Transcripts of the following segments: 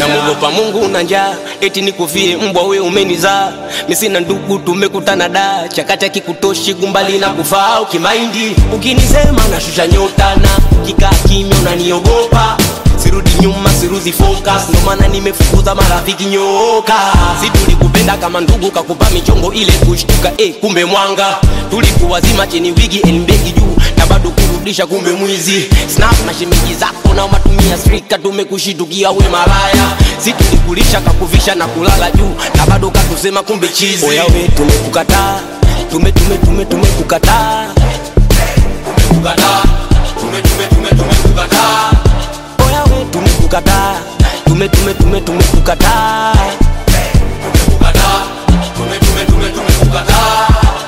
namuogopa Mungu na njaa, eti nikufie mbwa we umenizaa. Mimi sina ndugu, tumekutana da chakata kikutoshi gumbali na kufaa ukimaindi. Ukinisema nashusha nyota na kikaa kimya unaniogopa sirudi nyuma sirudi focus ndo maana nimefukuza marafiki nyoka si tulikupenda kama ndugu kakupa michongo ile kushtuka eh, kumbe mwanga tulikuwa zima cheni wigi elmbegi juu na bado kurudisha kumbe mwizi snap na shemeji zako na matumia strika tumekushitukia we malaya si tulikulisha kakuvisha na kulala juu na bado katusema kumbe chizi oya we tumekukataa tume tume tume tumekukataa tumekukataa tume tume tume tumekukataa oya we tumekukataa tume tume tume tumekukataa tumekukataa tume tume tume tumekukataa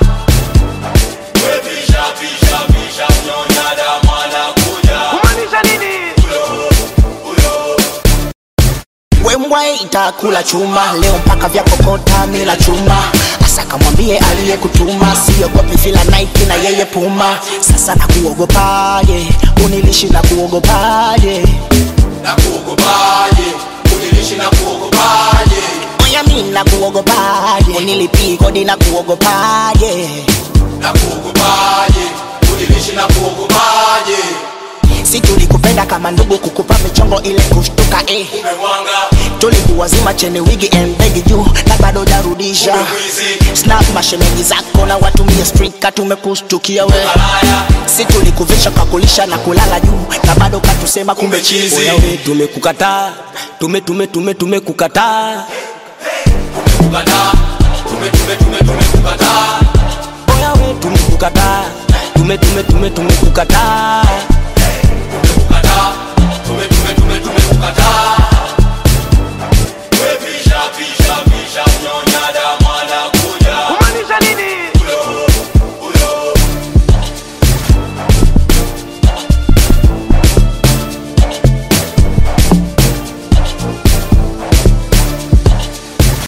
wembwa itakula chuma leo mpaka vya kokota mila chuma asa kamwambie aliyekutuma siogopi vila Nike na yeye puma sasa nakuogopaje unilishi na kuogopaje na kuogopaje unilishi na kuogopaje oya mi na kuogopaje unilipii kodi na kuogopaje na kuogopaje unilishi na kuogopaje si tulikupenda kama ndugu kukupa michongo ile kushtuka eh. umemwanga tulikuwa zima cheni wigi embegi juu na bado jarudisha mwizi snap mashemeji zako na watumie strika tumekushtukia we malaya si tulikuvisha kakulisha na kulala juu na bado katusema kumbe chizi oya we tumekukataa tume tume tume tumekukataa tumekukataa tume tume tume tumekukataa